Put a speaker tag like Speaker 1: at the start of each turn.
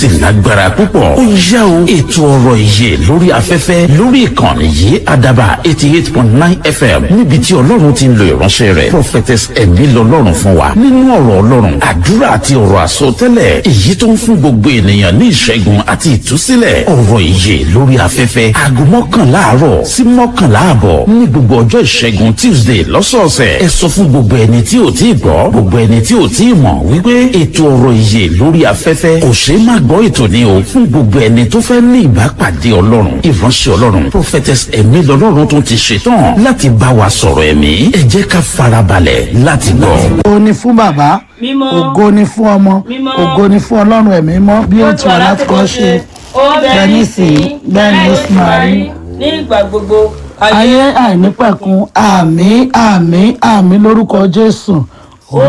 Speaker 1: sì lágbára púpọ̀. ó yá o ètò ọ̀rọ̀ ìyè lórí afẹ́fẹ́ lórí ìkànnì yìí àdàbà eighty eight point nine fm níbi tí ọlọ́run ti ń lo ìránṣẹ́ rẹ̀ prophetess ẹ̀mí lọ́lọ́run fún wa nínú ọ̀rọ̀ ọlọ́run àdúrà àti ọ̀rọ̀ àsọtẹ́lẹ̀ èyí tó ń fún gbogbo ènìyàn ní ìṣẹ́gun àti ìtúsílẹ̀ ọ̀rọ̀ ìyè lórí afẹ́fẹ́ aago mọ́kànlá àárọ̀ sí mọ́kànlá àbọ̀ ní gbogbo ọjọ́ ìṣẹ́gun tuesday lọ́sọ̀ọ̀sẹ̀ ẹ sọ fún gbogbo ẹni tí ò tí ì gbọ́ gbogbo ẹni tí ò tí ì mọ̀ wípé ètò ọ̀rọ̀ ìyè lórí afẹ́fẹ́ kò ṣeé má gbọ́ ètò ní o fún gbogbo ẹni tó fẹ́ ní ìbápàdé ọlọ́run ìránṣẹ́ ọlọ́run prophetess ẹ̀mí lọ́lọ́run tó ti ṣetán láti bá wa sọ̀rọ̀ ẹ̀mí ẹ jẹ́ ká farabalẹ̀ láti gbọ́.
Speaker 2: ògo ni fún bàbá
Speaker 3: Mímọ́.
Speaker 2: ògo ni fún ọmọ
Speaker 3: Mímọ́.
Speaker 2: ògo ni fún ọlọ́run ẹ̀mí mọ́ bí ó ti wà láti kọ́ ṣe
Speaker 3: bẹ́ẹ̀ ní sí
Speaker 2: bẹ́ẹ̀ ni ó sì máa rí.
Speaker 3: ní ìgbà gbogbo
Speaker 2: ayé àìnípẹ̀kun àmì àmì àmì lórúkọ jésù